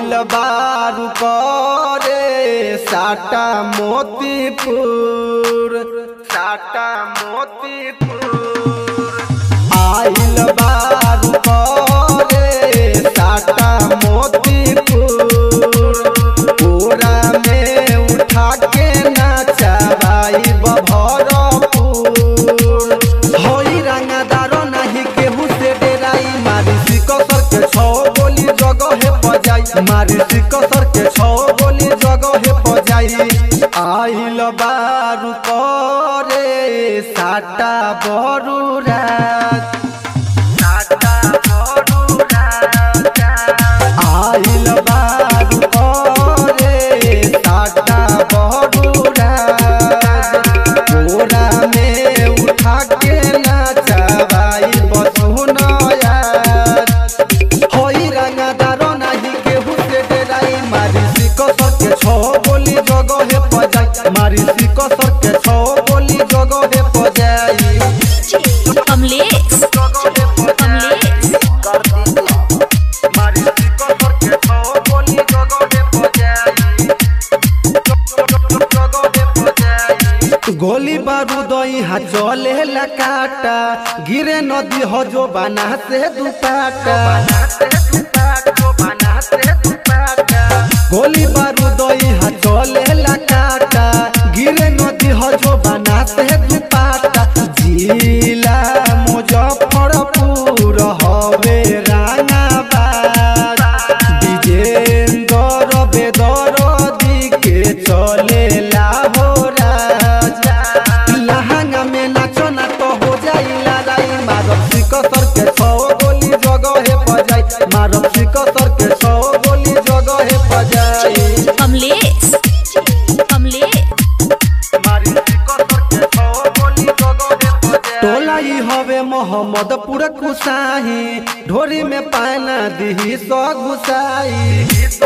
आइल बारू करे साटा मोतीपुर साटा मोतीपुर आइल बारू करे साटा मोतीपुर पूरा में उठा के नाचबाई बभरपुर होई रंगदारो नहीं केहू से डेराई मारी सिकसर के छौ गोली जगहे पजाई मारी सिकसर के छौ गोली जगहे पजाई आइल बारू करे साटा बरू रात साटा बरू रात आइल बारू करे साटा बरू रात बोरा में उठा के नाचबाई बसुनया होई रंगदारो नाही केहू से डेराई मारी सिकसर के छौ गोली जगहे पजाई मारी सिकसर के छौ गोली जगहे पजाई कमलेश कमलेश मारी सिकसर के छौ गोली जगहे पजाई जगहे पजाई गोली बारूद यहाँ चले लकाटा गिरे नदी हो जो बना से दुपाटा गोली बारूद यहाँ चले लकाटा गिरे नदी हो जो बना से दुपाटा जिला मुजफ्फरपुर हवे रानाबाद विजेंद्र बेदरदी के चले लाहो राजा लहंगा में नाचो ना तो हो जाई लड़ाई मारब सिकसर के छौ गोली जगहे पजाई मारब सिकसर के छौ गोली जगहे पजाई कमलेश कमलेश टोला ई हवे मोहम्मदपुर कुसाही ढोरी में पाना दिही सौ घुसाई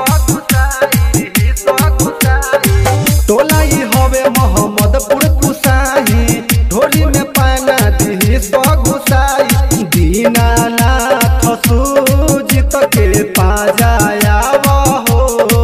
टोला ई हवे मोहम्मदपुर कुसाही ढोरी में पाना दिही सौ घुसाई दीनानाथ सूजित के पाजाया हो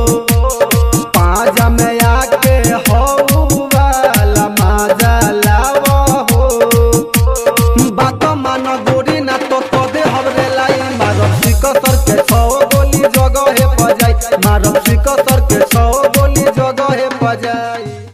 पाजा में आके हो वाला माजा लावा हो बात मान गोरी ना तो तो दे हमरे लाई मारब सिकसर के छौ गोली जगहे पजाई मारब सिकसर के छौ गोली जगहे पजाई